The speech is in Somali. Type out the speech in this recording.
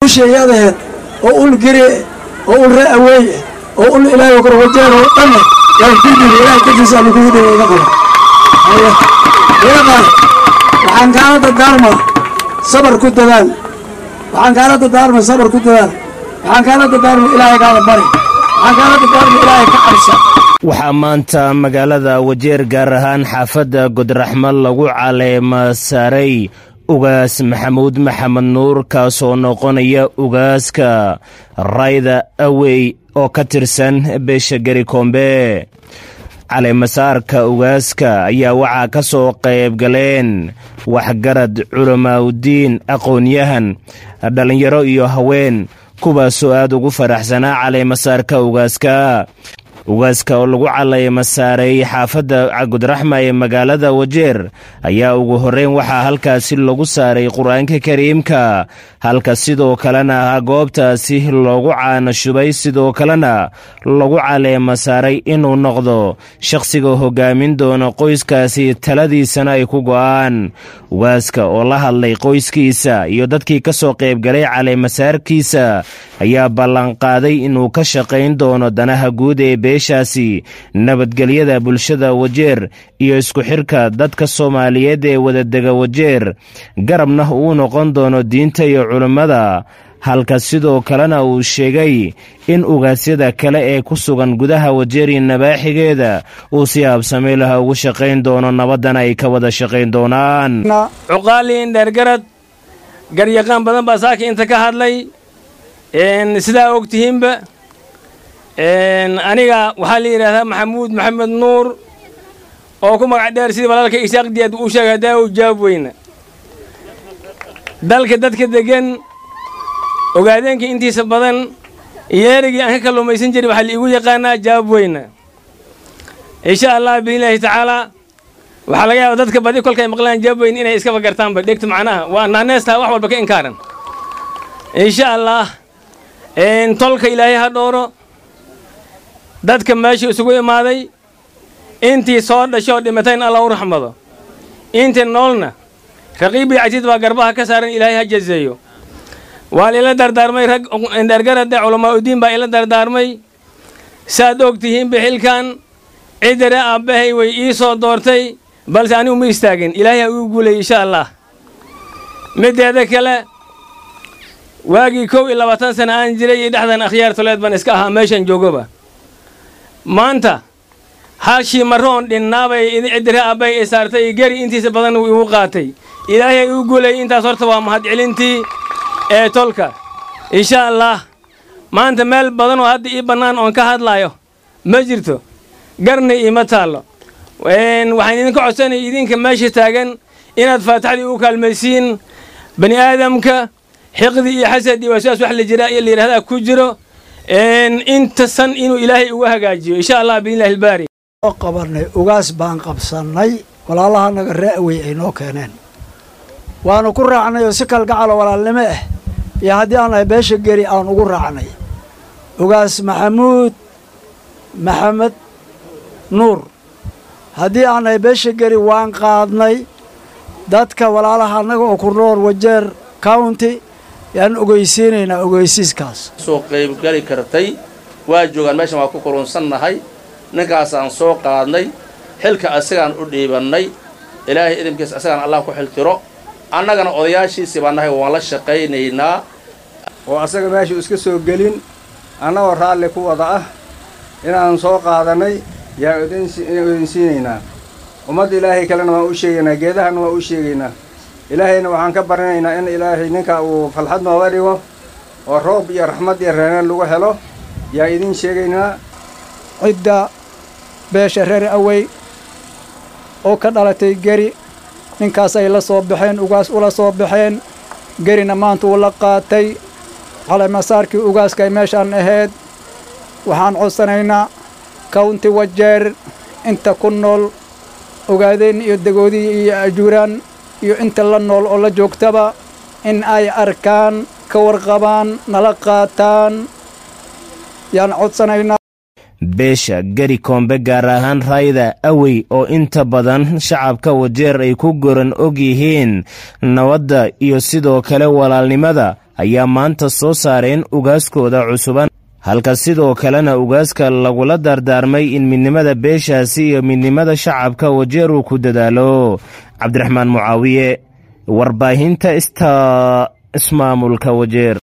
usheeyadaheed oo ul geri oo ul ree aweeye oo ul ilaahay korwajeer oo dhanne yaa kulliga ilaahay dartiisa ama kugu dhiga iga qaba iga qaad waxaan kaala dardaarma sabar ku dadaal waxaan kaala dardaarma sabar ku dadaal waxaan kaala dardaarma ilaahay kaala bari waxaan kaala dardaarma ilaahay ka cabsa waxaa maanta magaalada wajeer gaar ahaan xaafadda godraxmo lagu caleema saaray ugaas maxamuud maxamed nuur kaasoo noqonaya ugaaska rayda awey oo ka tirsan beesha geri koombe caleemasaarka ugaaska ayaa waxaa ka soo qayb galeen waxgarad culamaauddiin aqoon-yahan dhallinyaro iyo haween kuwaasoo aad ugu faraxsanaa caleemasaarka ugaaska ugaaska oo lagu caleema saaray xaafadda gudraxma ee magaalada wajeer ayaa ugu horreyn waxaa halkaasi lagu saaray qur-aanka kariimka halka sidoo kalena goobtaasi loogu caana shubay sidoo kalena lagu caleema saaray inuu noqdo shakhsiga hogaamin doona qoyskaasi taladiisana ay ku go'aan ugaaska oo la hadlay qoyskiisa iyo dadkii ka soo qaybgalay caleemasaarkiisa ayaa ballanqaaday inuu ka shaqayn doono danaha guud ee beeshaasi nabadgelyada bulshada wajeer iyo isku xirka dadka soomaaliyeed ee wadadega wajeer garabna uu noqon doono diinta iyo culimmada halka sidoo kalena uu sheegay in ugaasyada kale ee ku sugan gudaha wajeeri nabaaxigeeda uu si habsamay laha ugu shaqayn doono nabaddana ay ka wada shaqayn doonaan cuqaaliin dheergarad garyaqaan badan baa saaka inta ka hadlay sidaa og tihiinba aniga waxaa la yidhaahdaa maxamuud maxamed nuur oo ku magac dheer sidii walaalka isaaqdiyaad uu sheegay haddaa u jawaab weyna dalka dadka deggan ogaadeenka intiisa badan iyo erigii aan ka kalluumaysan jiray waxaa liigu yaqaanaa jawaab weyna insha allah biidnillaahi tacaalaa waxaa laga yaaba dadka badi kolkay maqlaan jawaab weyn inay iskaba gartaanba dhegta macnaha waa naaneestaa wax walba ka inkaaran insha allah tolka ilaahay ha dhooro dadka meesha isugu imaaday intii soo dhashoo dhimatayn alla u raxmado intii noolna raqiibii casiid baa garbaha ka saaran ilaahay ha jazeeyo waa la ila dardaarmay rag dhergarada culamaauddiin baa ila dardaarmay saad og tihiinba xilkan cidare aabbahay way ii soo doortay balse anigu ma istaagin ilaahay ha uu guulay insha allah middeeda kale waagii kow iyo labaatan sana aan jiray iyo dhexdan akhyaar toleed baan iska ahaa meeshan joogoba maanta halshii maroon dhinnaabay cidire aabbay i saartay geri intiisa badan uu igu qaatay ilaahay uu guulayay intaas horta waa mahadcelintii ee tolka insha allah maanta meel badan oo hadda ii bannaan oon ka hadlaayo ma jirto garna iima taallo waxaan idinka codsanaya idinka meesha taagan inaad faataxdii u kaalmaysiin bani aadamka xiqdi iyo xasad iyo waswaas wax la jira iyo la yidhahdaa ku jiro inta san inuu ilaahay uga hagaajiyo insha allah biidnillahi albaari oo qabanay ugaas baan qabsannay walaalaha naga re'awey ay noo keeneen waanu ku raacnay oo si kalgacalo walaalnimo ah iyo haddii aan nahay beesha geri aan ugu raacnay ugaas maxamuud maxamed nuur haddii aan nahay beesha geri waan qaadnay dadka walaalaha annaga oo ku nool wajeer county yaan ogeysiinaynaa ogeysiiskaas soo qaybgali kartay waa joogaan meeshan waa ku kulunsannahay ninkaasaan soo qaadnay xilka asagaan u dhiibannay ilaahay idinkiis asagaan allah ku xiltiro annagana odayaashiisii baa nahay waan la shaqaynaynaa oo asaga meeshuu iska soo gelin annagoo raalli ku wada ah inaan soo qaadannay yaa idinsiinaynaa ummadda ilaahay kalena waan u sheegaynaa geedahana waan u sheegaynaa ilaahayna waxaan ka barinaynaa in ilaahay ninka uu falxad nooga dhigo oo roob iyo raxmad iyo reeneen lagu helo yaa idiin sheegaynaa cidda beesha reer awey oo ka dhalatay geri ninkaas ay la soo baxeen ugaas ula soo baxeen gerina maanta uu la qaatay caleemasaarkii ugaaskay meeshaan ahayd waxaan codsanaynaa county wajeer inta ku nool ogaadeen iyo degoodii iyo ajuuraan iyo inta la nool oo la joogtaba in ay arkaan ka warqabaan nala qaataan yaan codsanaynaa beesha geri koombe gaar ahaan raayda awey oo inta badan shacabka wajeer ay ku goran og yihiin nabadda iyo sidoo kale walaalnimada ayaa maanta soo saareen ugaaskooda cusuban halka sidoo kalena ugaaska lagula dardaarmay in midnimada beeshaasi iyo midnimada shacabka wajeer uu ku dadaalo cabdiraxmaan mucaawiye warbaahinta ista ismaamulka wajeer